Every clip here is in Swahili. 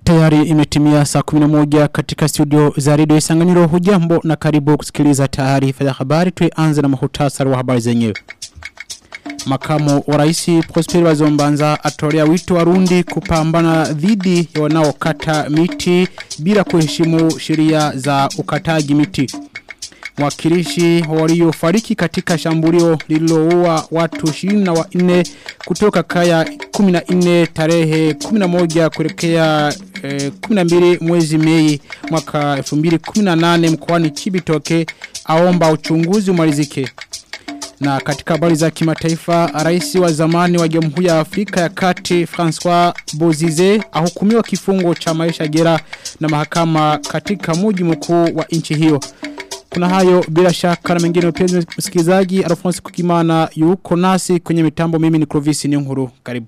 Tayari imetimia saa 11 katika studio za redio Isanganiro hujambo na karibu kusikiliza taarifa ya habari tuianze na mahutasari wa habari zenyewe. Makamu wa rais Prosper Bazombanza atolea wito warundi kupambana dhidi ya wanaokata miti bila kuheshimu sheria za ukataji miti. Mwakilishi waliofariki katika shambulio lililoua watu 24 kutoka kaya 14 tarehe 11 kuelekea eh, 12 mwezi Mei mwaka 2018 mkoani Chibitoke aomba uchunguzi umalizike. Na katika habari za kimataifa, rais wa zamani wa Jamhuri ya Afrika ya Kati François Bozize ahukumiwa kifungo cha maisha jela na mahakama katika mji mkuu wa nchi hiyo. Kuna hayo bila shaka na mengine mpenzi msikilizaji Alphonse Kukimana yuko nasi kwenye mitambo mimi ni Clovis Nyonguru karibu.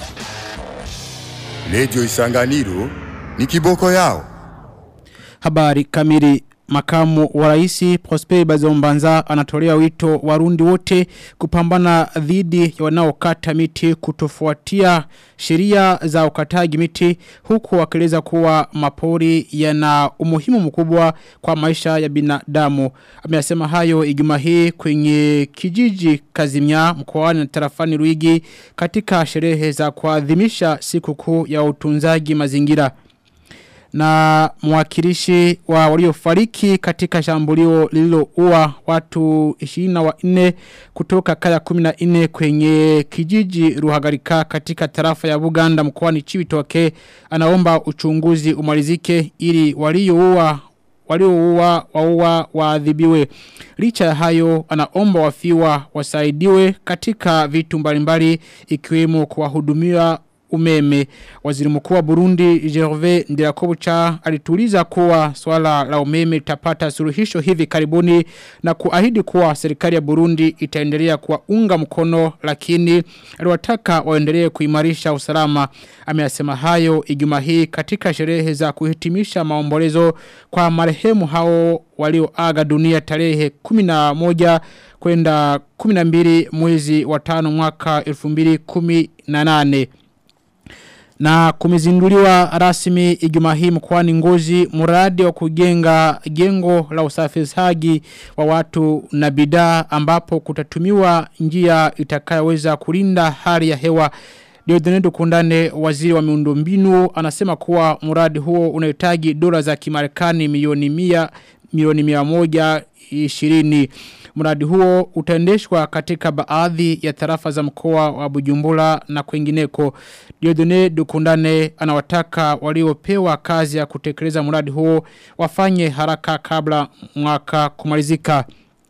Lejo Isanganiro ni kiboko yao. Habari kamili Makamu wa raisi Prosper Bazombanza anatolea wito warundi wote kupambana dhidi ya wanaokata miti kutofuatia sheria za ukataji miti huku wakieleza kuwa mapori yana umuhimu mkubwa kwa maisha ya binadamu. Ameyasema hayo Ijumaa hii kwenye kijiji Kazimya mkoani na tarafani Ruigi katika sherehe za kuadhimisha sikukuu ya utunzaji mazingira na mwakilishi wa waliofariki katika shambulio lililoua watu 24 kutoka kaya 14 kwenye kijiji Ruhagarika katika tarafa ya Buganda mkoani Chibitoke anaomba uchunguzi umalizike ili walioua walioua waua waadhibiwe licha ya hayo anaomba wafiwa wasaidiwe katika vitu mbalimbali ikiwemo kuwahudumia umeme. Waziri mkuu wa Burundi Gervais Ndirakobucha alituliza kuwa swala la umeme litapata suluhisho hivi karibuni na kuahidi kuwa serikali ya Burundi itaendelea kuwaunga mkono lakini aliwataka waendelee kuimarisha usalama. Ameyasema hayo Ijumaa hii katika sherehe za kuhitimisha maombolezo kwa marehemu hao walioaga dunia tarehe 11 kwenda 12 mwezi wa 5 mwaka 2018 na kumezinduliwa rasmi Ijumaa hii mkoani Ngozi mradi wa kujenga jengo la usafirishaji wa watu na bidhaa ambapo kutatumiwa njia itakayoweza kulinda hali ya hewa Diodonedo Kundane waziri wa miundombinu anasema kuwa mradi huo unahitaji dola za Kimarekani milioni 100 milioni 120 Mradi huo utaendeshwa katika baadhi ya tarafa za mkoa wa Bujumbura na kwingineko. Diodone Dukundane anawataka waliopewa kazi ya kutekeleza mradi huo wafanye haraka kabla mwaka kumalizika.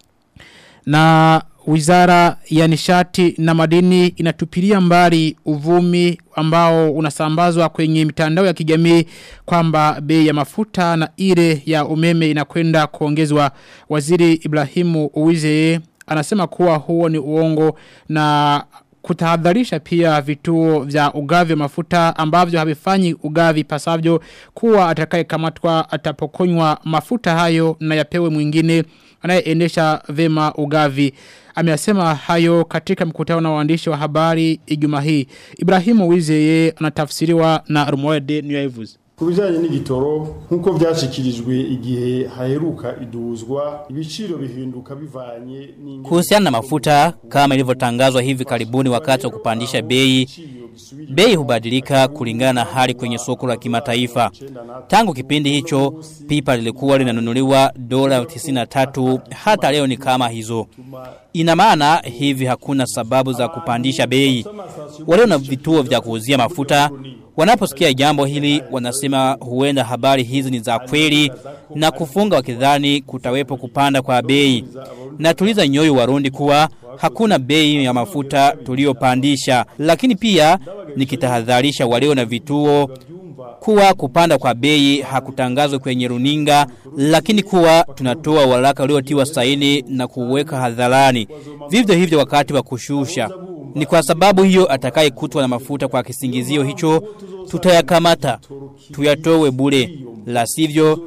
Na Wizara ya nishati na madini inatupilia mbali uvumi ambao unasambazwa kwenye mitandao ya kijamii kwamba bei ya mafuta na ile ya umeme inakwenda kuongezwa. Waziri Ibrahimu Uwizeye anasema kuwa huo ni uongo na kutahadharisha pia vituo vya ugavi wa mafuta ambavyo havifanyi ugavi pasavyo kuwa atakayekamatwa atapokonywa mafuta hayo na yapewe mwingine anayeendesha vema ugavi. Ameyasema hayo katika mkutano na waandishi wa habari Ijumaa hii. Ibrahimu Wizeye anatafsiriwa na Rumoede Nyavuzi. kubijanye n'igitoro nkuko vyashikirijwe igihe haheruka iduzwa ibiciro bihinduka bivanye Kuhusiana na mafuta kama ilivyotangazwa hivi karibuni wakati wa kupandisha bei bei hubadilika kulingana na hali kwenye soko la kimataifa. Tangu kipindi hicho pipa lilikuwa linanunuliwa dola 93 hata leo ni kama hizo. Ina maana hivi hakuna sababu za kupandisha bei. Walio na vituo vya kuuzia mafuta Wanaposikia jambo hili wanasema huenda habari hizi ni za kweli na kufunga wakidhani kutawepo kupanda kwa bei. Na tuliza nyoyo warundi kuwa hakuna bei ya mafuta tuliopandisha lakini pia nikitahadharisha walio na vituo kuwa kupanda kwa bei hakutangazwa kwenye runinga lakini kuwa tunatoa waraka uliotiwa saini na kuweka hadharani vivyo hivyo wakati wa kushusha ni kwa sababu hiyo atakaye kutwa na mafuta kwa kisingizio hicho tutayakamata tuyatowe bure la sivyo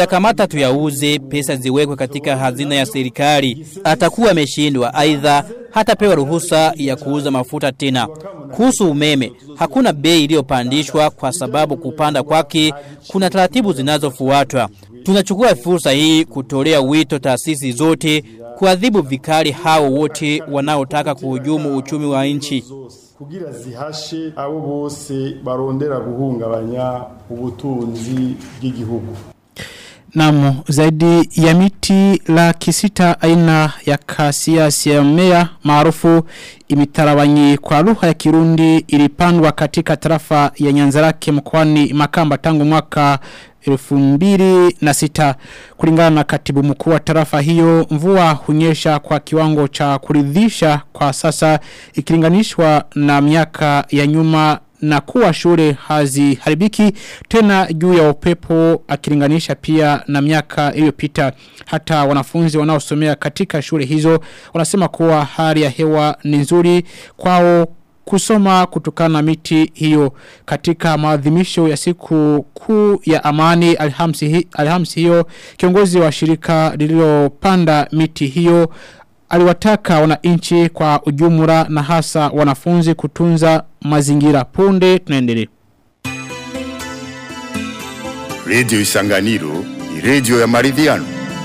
tutayakamata tuyauze pesa ziwekwe katika hazina ya serikali atakuwa ameshindwa aidha hatapewa ruhusa ya kuuza mafuta tena. Kuhusu umeme, hakuna bei iliyopandishwa kwa sababu kupanda kwake kuna taratibu zinazofuatwa. Tunachukua fursa hii kutolea wito taasisi zote kuadhibu vikali hao wote wanaotaka kuhujumu uchumi wa nchi. kugira zihashe abo bose barondera guhungabanya ubutunzi bw'igihugu Namu, zaidi ya miti laki sita aina ya kasiasi ya mmea maarufu imitarabanyi kwa lugha ya Kirundi ilipandwa katika tarafa ya Nyanzarake mkoani Makamba tangu mwaka 2006 kulingana na katibu mkuu wa tarafa hiyo mvua hunyesha kwa kiwango cha kuridhisha kwa sasa ikilinganishwa na miaka ya nyuma na kuwa shule haziharibiki tena juu ya upepo akilinganisha pia na miaka iliyopita hata wanafunzi wanaosomea katika shule hizo wanasema kuwa hali ya hewa ni nzuri kwao kusoma kutokana na miti hiyo katika maadhimisho ya siku kuu ya amani alhamsi, hi, alhamsi hiyo kiongozi wa shirika lililopanda miti hiyo aliwataka wananchi kwa ujumla na hasa wanafunzi kutunza mazingira punde tunaendelea Radio Isanganiro ni radio ya maridhiano.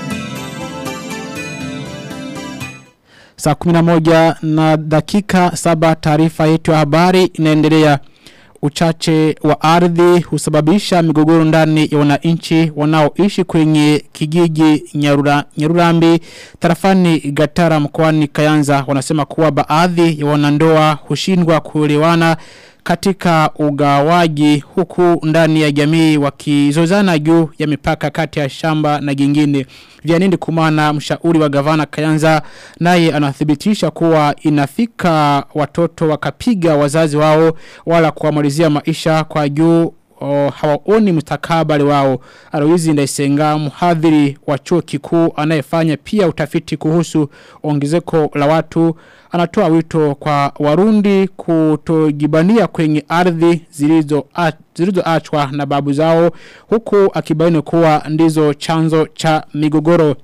Saa kuminamoja na dakika saba taarifa yetu ya habari inaendelea uchache wa ardhi husababisha migogoro ndani ya wananchi wanaoishi kwenye kijiji nyarura, Nyarurambi tarafani Gatara mkoani Kayanza wanasema kuwa baadhi ya wanandoa hushindwa kuelewana katika ugawaji huku ndani ya jamii wakizozana juu ya mipaka kati ya shamba na gingine. Vianindi kumana mshauri wa gavana Kayanza naye anathibitisha kuwa inafika watoto wakapiga wazazi wao wala kuamalizia maisha kwa juu o, hawaoni mustakabali wao. Aloizi Ndaisenga mhadhiri wa chuo kikuu anayefanya pia utafiti kuhusu ongezeko la watu anatoa wito kwa warundi kutojibania kwenye ardhi zilizo zilizoachwa na babu zao huku akibaini kuwa ndizo chanzo cha migogoro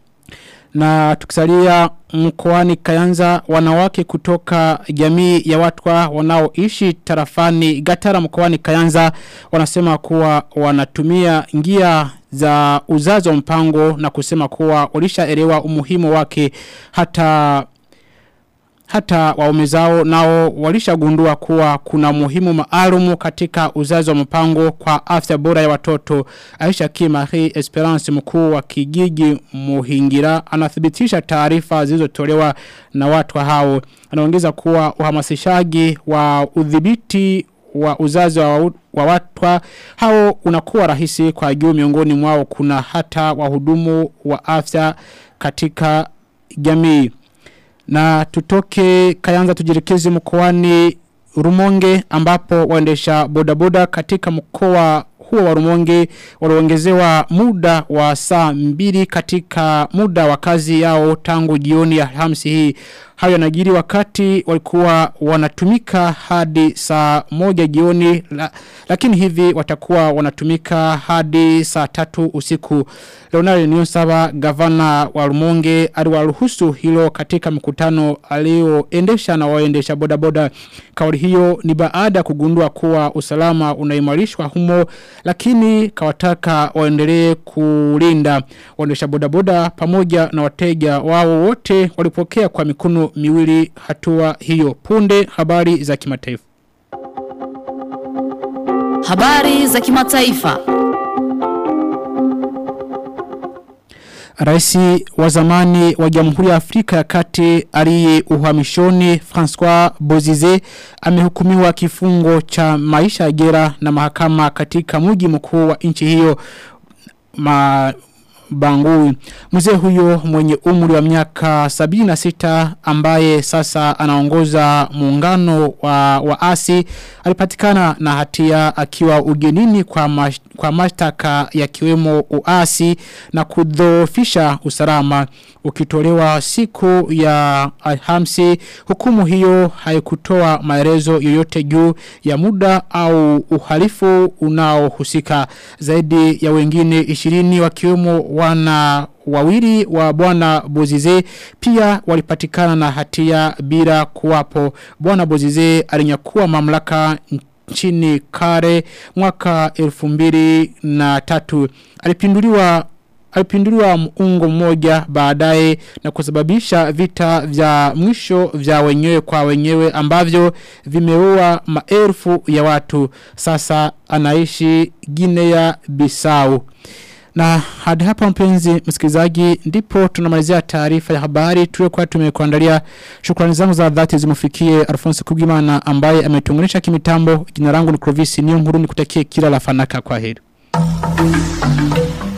na tukisalia mkoani Kayanza wanawake kutoka jamii ya watwa wanaoishi tarafani Gatara mkoani Kayanza wanasema kuwa wanatumia ngia za uzazo mpango na kusema kuwa walishaelewa umuhimu wake hata hata waume zao nao walishagundua kuwa kuna muhimu maalumu katika uzazi wa mpango kwa afya bora ya watoto. Aisha Kimari Esperance mkuu wa kijiji Muhingira anathibitisha taarifa zilizotolewa na watu hao. Anaongeza kuwa uhamasishaji wa udhibiti wa uzazi wa, wa watwa hao unakuwa rahisi kwa juu miongoni mwao kuna hata wahudumu wa afya katika jamii. Na tutoke kayanza tujirikezi mkoani Rumonge ambapo waendesha bodaboda katika mkoa huo wa Rumonge waliongezewa muda wa saa mbili katika muda wa kazi yao tangu jioni ya Alhamisi hii. Hayo yanajiri wakati walikuwa wanatumika hadi saa moja jioni la, lakini hivi watakuwa wanatumika hadi saa tatu usiku. Leonard Nyonsaba gavana wa Rumonge aliwaruhusu hilo katika mkutano alioendesha na waendesha bodaboda. Kauli hiyo ni baada ya kugundua kuwa usalama unaimarishwa humo lakini kawataka waendelee kulinda waendesha bodaboda pamoja na wateja wao wote walipokea kwa mikono miwili hatua hiyo punde habari za kimataifa Habari za kimataifa. Raisi wa zamani wa Jamhuri ya Afrika ya Kati aliye uhamishoni François Bozize amehukumiwa kifungo cha maisha ya gera na mahakama katika mji mkuu wa nchi hiyo ma Bangui. Mzee huyo mwenye umri wa miaka 76 ambaye sasa anaongoza muungano wa waasi alipatikana na hatia akiwa ugenini kwa mash, kwa mashtaka ya kiwemo uasi na kudhoofisha usalama ukitolewa siku ya Alhamisi hukumu hiyo haikutoa maelezo yoyote juu ya muda au uhalifu unaohusika zaidi ya wengine 20 wakiwemo wana wawili wa bwana Bozize pia walipatikana na hatia bila kuwapo. Bwana Bozize alinyakua mamlaka nchini kare mwaka elfu mbili na tatu. Alipinduliwa alipinduliwa muungo mmoja baadaye na kusababisha vita vya mwisho vya wenyewe kwa wenyewe ambavyo vimeua maelfu ya watu. Sasa anaishi Guinea Bissau. Na hadi hapa mpenzi msikilizaji ndipo tunamalizia taarifa ya habari tuliokuwa tumekuandalia. Shukrani zangu za dhati zimufikie Alphonse Kugimana ambaye ametunganisha kimitambo. Jina langu ni Clovis Niyonkuru nikutakie kila la fanaka kwa heri.